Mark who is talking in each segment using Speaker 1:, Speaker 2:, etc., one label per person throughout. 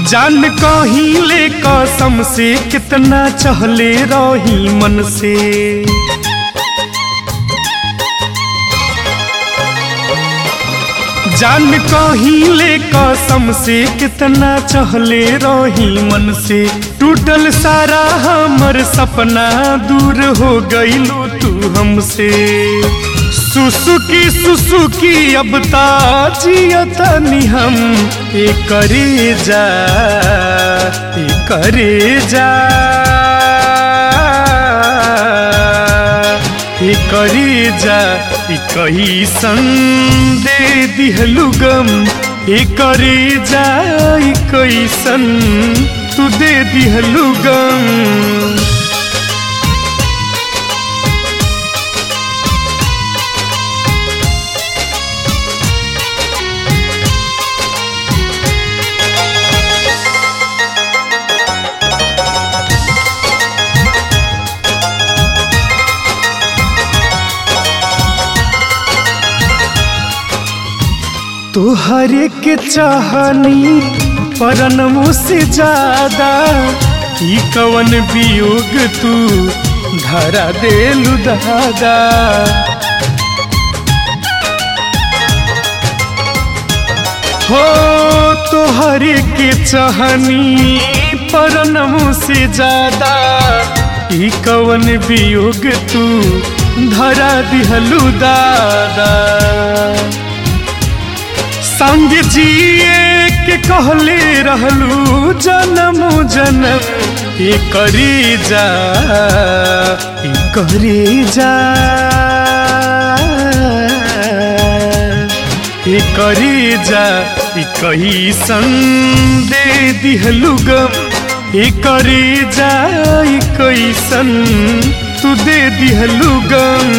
Speaker 1: जान कहिले कसम से कितना चहले रही मन से जान कहिले कसम से कितना चहले रही मन से टूटल सारा हमर सपना दूर हो गईलू तू हमसे सुसुकी सुसुकी अब ताजियतनी हम ए करे जा ए करे जा ए करे जा ए कही दे दिहलु गम ए करे जा ए कैसन तू दे दिहलु गम तोहरे के चाहनी परनमो से ज्यादा ई कवन वियोग तू धरा देलु दादा हो तोहरे के चाहनी परनमो से ज्यादा ई कवन वियोग तू धरा दिहलु दादा संग जिए के कहले रहलू जन्म जन्म ये करी जा ये करी जा ये करी जा ये कही दे दिहलू गम ये करी जा ये कैसन तू दे दिहलू गम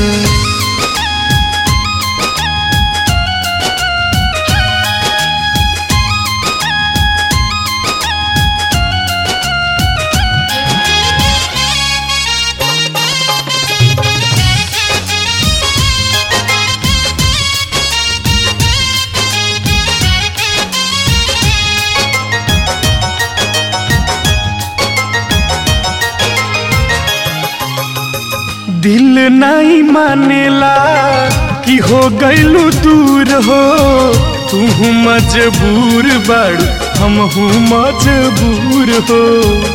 Speaker 1: दिल नहीं मानेला कि हो गईलू दूर हो तू मजबूर बड़ हम हूँ मजबूर हो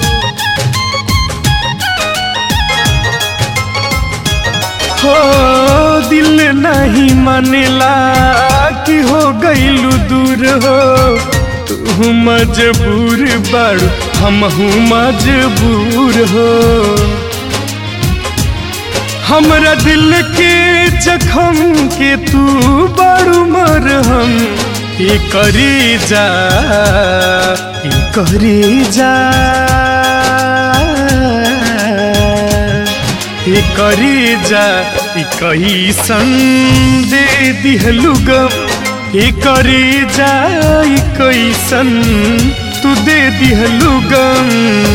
Speaker 1: हो दिल नहीं मानेला कि हो गईलू दूर हो तू मजबूर बड़ हम हूँ मजबूर हो हमरा दिल के जखम के तू बड़ू मरहम ये करी जा ये करी जा ये करी जा ये कही दे दिहलु गम ये करी जा ये कैसन तू दे दिहलु गम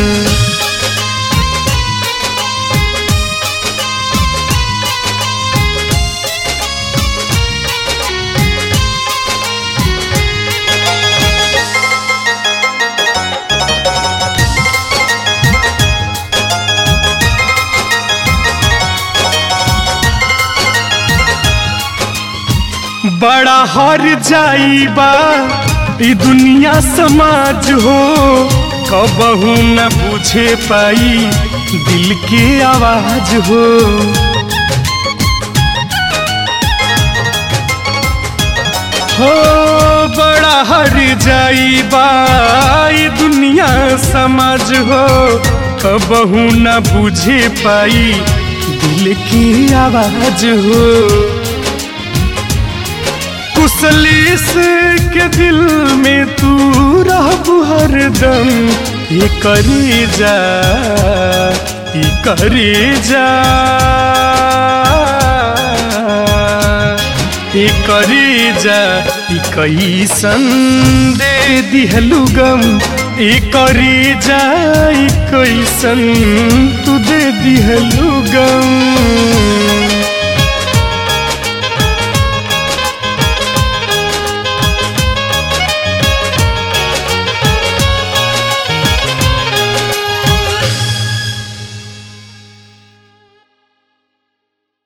Speaker 1: बड़ा हर जाइबा ई दुनिया समाज हो कबहू न पूछे पाई दिल के आवाज हो हो बड़ा हर जाइबा ई दुनिया समाज हो कबहू न बुझे पाई दिल की आवाज हो कुसलिस के दिल में तू रहबू हरदम ये करी जा ये करी जा ये करी जा ये कैसन दे दिहलु गम ये करी जा ये कैसन तू दे दिहलु गम